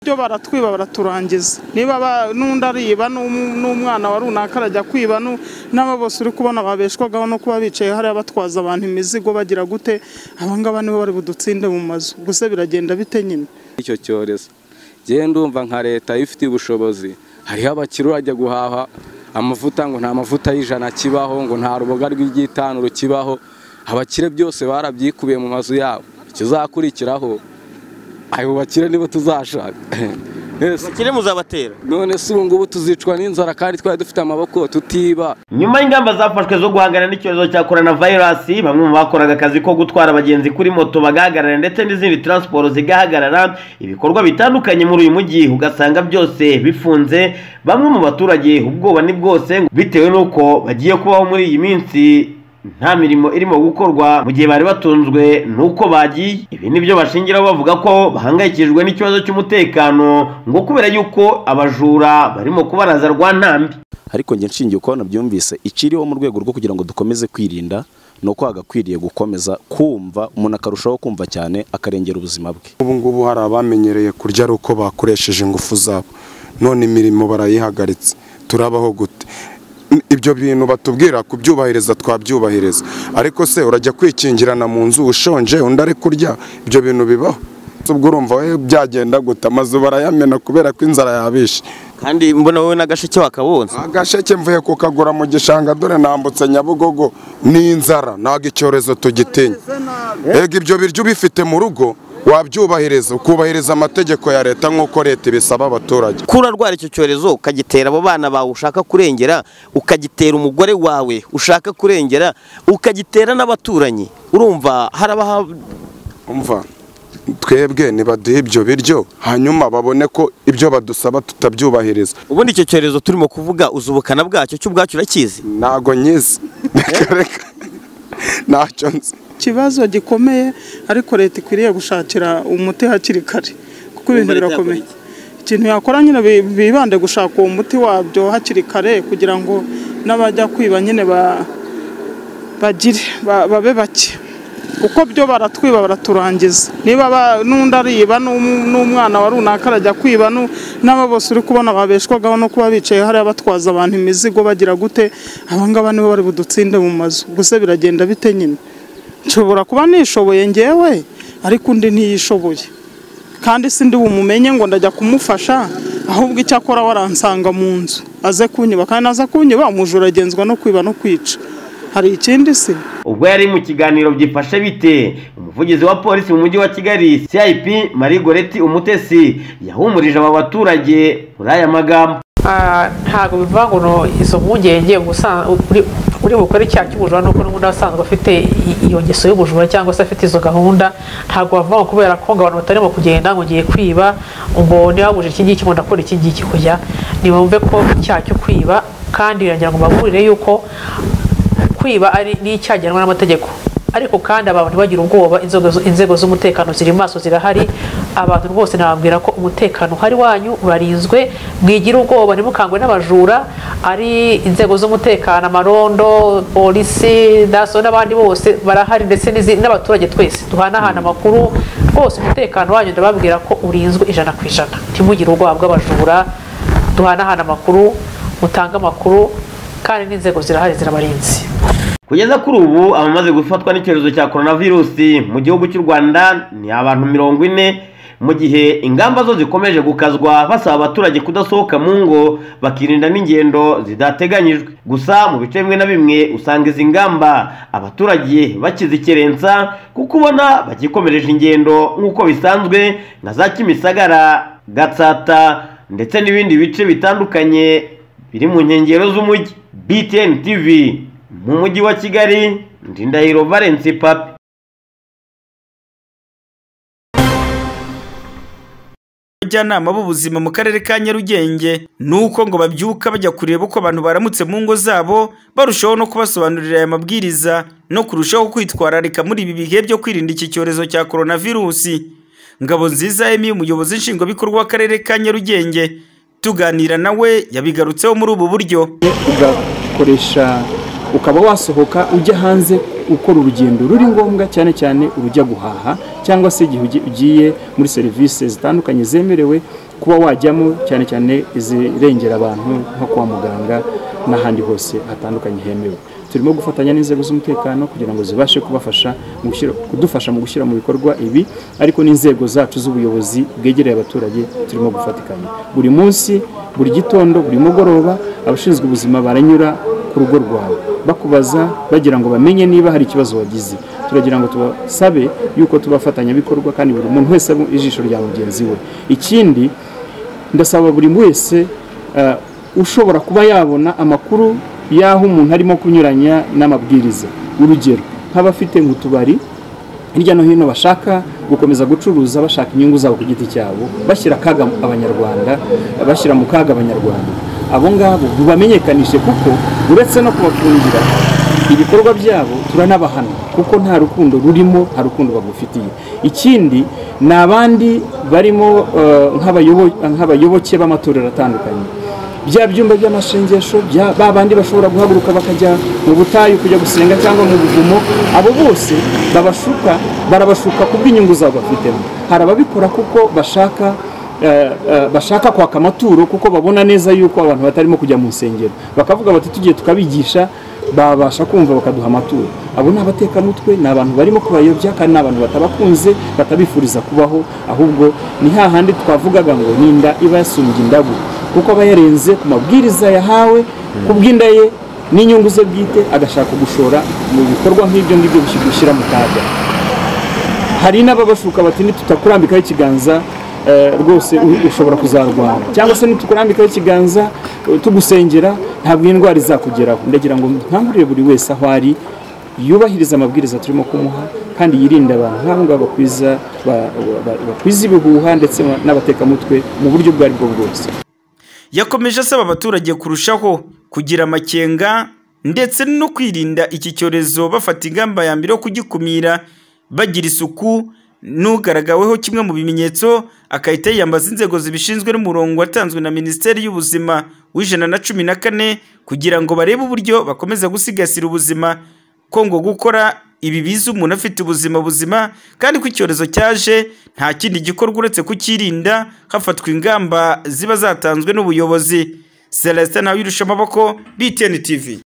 byo baratwiba baraturangiza niba ba- n'undi ariba n'um- n'umwana wa runaka arajya kwiba nu- n'aba bose uri kubona babeshwagaho no kuba bicaye hariya batwaza abantu imizigo bagira gute abangaba nibo bari budutsinde mu mazu gusa biragenda bite nyine icyo cyorezo ngewe ndumva nka leta iyo ifitiye ubushobozi hariho abakire urajya guhaha amavuta ngo nta mavuta y'ijana kibaho ngo nta ruboga rw'igitanuro kibaho abakire byose barabyikubiye mu mazu yabo ikizakurikiraho ayo bakire nibo tuzashaka Ese, bakire muzabatera none se ubu ngubu tuzicwa n'inzara kandi twari dufite amaboko tutiba nyuma y'ingamba zafashwe zo guhangana n'icyorezo cya korona vayirasi bamwe mu bakoraga akazi ko gutwara abagenzi kuri moto bagahagarara ndetse n'izindi taransiporo zigahagarara ibikorwa bitandukanye muri uyu mujyi ugasanga byose bifunze bamwe mu baturage ubwoba ni bwose ngo bitewe n'uko bagiye kubaho muri iyi minsi nta mirimo irimo gukorwa mu gihe bari batunzwe n'uko bagiye ibi ni byo bashingiraho bavuga ko bahangayikishijwe n'ikibazo cy'umutekano ngo kubera yuko abajura barimo kubaraza rwa ntambi ariko njye nshingiye uko nabyumvise ikiriho mu rwego rwo kugira ngo dukomeze kwirinda ni uko hagakwiriye gukomeza kumva umuntu akarushaho kumva cyane akarengera ubuzima bwe ubu ngubu hari abamenyereye kurya ari uko bakoresheje ingufu zabo none imirimo barayihagaritse turabaho gute N- ibyo bintu batubwira kubyubahiriza twabyubahiriza ariko se urajya kwikingirana mu nzu ushonje undi ari kurya ibyo bintu bibaho ubwo urumva we byagenda gute amazu barayamena kubera ko inzara yabishe kandi mbona wowe n'agasheke wakabonze agasheke mvuye kukagura mu gishanga dore nambutse nyabugogo ni inzara ntabwo icyorezo tugitinya ega ibyo biryo ubifite mu rugo wabyubahiriza ukubahiriza amategeko ya leta nk'uko leta ibisaba abaturage kuri urwara icyo cyorezo ukagitera abo bana bawe ushaka kurengera ukagitera umugore wawe ushaka kurengera ukagitera n'abaturanyi urumva harabaha umva twebwe nibaduhe ibyo biryo hanyuma babone ko ibyo badusaba tutabyubahiriza ubundi icyo cyorezo turimo kuvuga uzi ubukana bwacyo cy'ubwacyo urakizi ntago nyizi Reka, reka. ntacyo nzi ikibazo gikomeye ariko leta ikwiriye gushakira umuti hakiri kare kuko ibintu Leta yakora birakomeye iki? ikintu yakora nyine bi- bibande gushaka uwo muti wabyo hakiri kare kugira ngo n'abajya kwiba nyine ba- bagire ba- babe bake kuko byo baratwiba baraturangiza niba ba- n'undi ariba n'um- n'umwana wa runaka arajya kwiba nu- n'aba bose uri kubona babeshwagaho no kuba bicaye hariya batwaza abantu imizigo bagira gute abangaba nibo bari budutsinde mu mazu gusa biragenda bite nyine nshobora kuba nishoboye ngewe ariko undi ntiyishoboye kandi si ndi bumumenye ngo ndajya kumufasha ahubwo icyakora waransanga mu nzu aze kunyiba kandi naza kunyiba umujura agenzwa no kwiba no kwica hari ikindi se ubwo yari mu kiganiro byifashe bite umuvugizi wa polisi mu mujyi wa kigali cip marie goreti umutesi yahumurije aba baturage muri aya magambo Ah, ntabwo bivuga ngo no izo mpungenge ngo usa- uri uri bukore icyaha cy'ubujura nuko n'ubundi asanzwe afite i- iyo ngeso y'ubujura cyangwa se afite izo gahunda ntabwo bavuga ngo kubera ko ngo abantu batarimo kugenda ngo ngiye kwiba ngo niba buje iki ngiki ngo ndakora iki ngiki kujya nibumve ko icyaha cyo kwiba kandi biragira ngo baburire yuko kwiba ari n'icyaha gihanwa n'amategeko ariko kandi abantu ntibagire ubwoba inzego zu- inzego z'umutekano ziri maso zirahari abantu rwose nababwira ko umutekano uhari wanyu urarinzwe mwigira ubwoba ntimukangwe n'abajura ari inzego z'umutekano amarondo polisi daso n'abandi bose barahari ndetse n'izi- n'abaturage twese duhanahana amakuru rwose umutekano wanyu ndababwira ko urinzwe ijana ku ijana ntimugire ubwoba bw'abajura duhanahana amakuru mutange amakuru kandi n'inzego zirahari zirabarinzi kugeza kuri ubu abamaze gufatwa n'icyorezo cya coronavirusi mu gihugu cy'u rwanda ni abantu mirongo ine mu gihe ingamba zo zikomeje gukazwa basaba abaturage kudasohoka mu ngo bakirinda n'ingendo zidateganyijwe gusa mu bice bimwe na bimwe usanga izi ngamba abaturage bakizikerensa kuko ubona bagikomereje ingendo nk'uko bisanzwe nka za kimisagara gatsata ndetse n'ibindi bice bitandukanye biri mu nkengero z'umujyi btn tv mu mujyi wa kigali ndi ndahiro valence papi abajyanama b'ubuzima mu karere ka nyarugenge ni uko ngo babyuka bajya kureba uko abantu baramutse mu ngo zabo barushaho no kubasobanurira aya mabwiriza no kurushaho kwitwararika muri ibi bihe byo kwirinda iki cyorezo cya coronavirusi ngabo nziza emi umuyobozi nshingwabikorwa w'akarere ka nyarugenge tuganira nawe yabigarutseho muri ubu buryo ugakoresha ukaba wasohoka ujya hanze ukora urugendo ruri ngombwa cyane cyane urujya guhaha cyangwa se igihe ugi- ugiye muri serivisi zitandukanye zemerewe kuba wajyamo cyane cyane izirengera abantu nko kwa muganga n'ahandi hose hatandukanye hemewe turimo gufatanya n'inzego z'umutekano kugira ngo zibashe kubafasha mu gushyira- kudufasha mu gushyira mu bikorwa ibi ariko n'inzego zacu z'ubuyobozi bwegereye abaturage turimo gufatikanya buri munsi buri gitondo buri mugoroba abashinzwe ubuzima baranyura ku rugo rwawe bakubaza bagira ngo bamenye niba hari ikibazo wagize turagira ngo tubasabe yuko tubafatanyabikorwa kandi buri muntu wese aba ijisho rya mugenzi we ikindi ndasaba buri wese eh, ushobora kuba yabona amakuru y'aho umuntu arimo kunyuranya n'amabwiriza urugero nk'abafite nk'utubari hirya no hino bashaka gukomeza gucuruza bashaka inyungu zabo ku giti cyabo bashyira akaga abanyarwanda bashyira mu kaga abanyarwanda abo ngabo bubamenyekanishe kuko uretse no kubafungira ibikorwa byabo turanabahana kuko nta rukundo rurimo nta rukundo bagufitiye ikindi ni abandi barimo eh, nk'abayobo- nk'abayoboke b'amatorero atandukanye bya byumba by'amashengesho bya ba bandi bashobora guhaguruka bakajya mu butayu kujya gusenga cyangwa mu buvumo abo bose babashuka barabashuka kubw'inyungu zabo bafitemo hari ababikora kuko bashaka eh, eh, bashaka kwaka amaturo kuko babona neza yuko abantu batarimo kujya mu nsengero bakavuga bati tugiye tukabigisha babasha kumva bakaduha amaturo abo ni abatekamutwe ni abantu barimo kubayobya kandi ni abantu batabakunze batabifuriza kubaho ahubwo ni hahandi twavugaga ngo ninda iba yasumbye indagu kuko aba yarenze ku mabwiriza yahawe ku bw'inda ye n'inyungu ze bwite agashaka gushora mu bikorwa nk'ibyo ngibyo bishi- bishyira mu kaga hari n'ababashuka bati ntitukurambikaho ikiganza eh, rwose u- ushobora kuzarwara cyangwa se ntitukurambikaho ikiganza eh, tugusengera ntabwo iyi ndwara izakugeraho ndagira ngo nkangurire buri wese aho ari yubahiriza amabwiriza turimo kumuha kandi yirinde abantu nk'abo ngabo bakwiza ba- ba- ba- bakwiza ibihuha ndetse n'abatekamutwe mu buryo ubwo ari bwo bwose yakomeje asaba abaturage kurushaho kugira amakenga ndetse no kwirinda iki cyorezo bafata ingamba ya mbere yo kugikumira bagira isuku n'ugaragaweho kimwe mu bimenyetso agahita yiyambaza inzego zibishinzwe n'umurongo watanzwe na minisiteri y'ubuzima w'ijana na cumi na kane kugira ngo barebe uburyo bakomeza gusigasira ubuzima ko ngo gukora ibi biza umuntu afite ubuzima buzima kandi ko icyorezo cyaje nta kindi gikorwa uretse kucyirinda hafatwa ingamba ziba zatanzwe n'ubuyobozi celestin nawe amaboko btn tv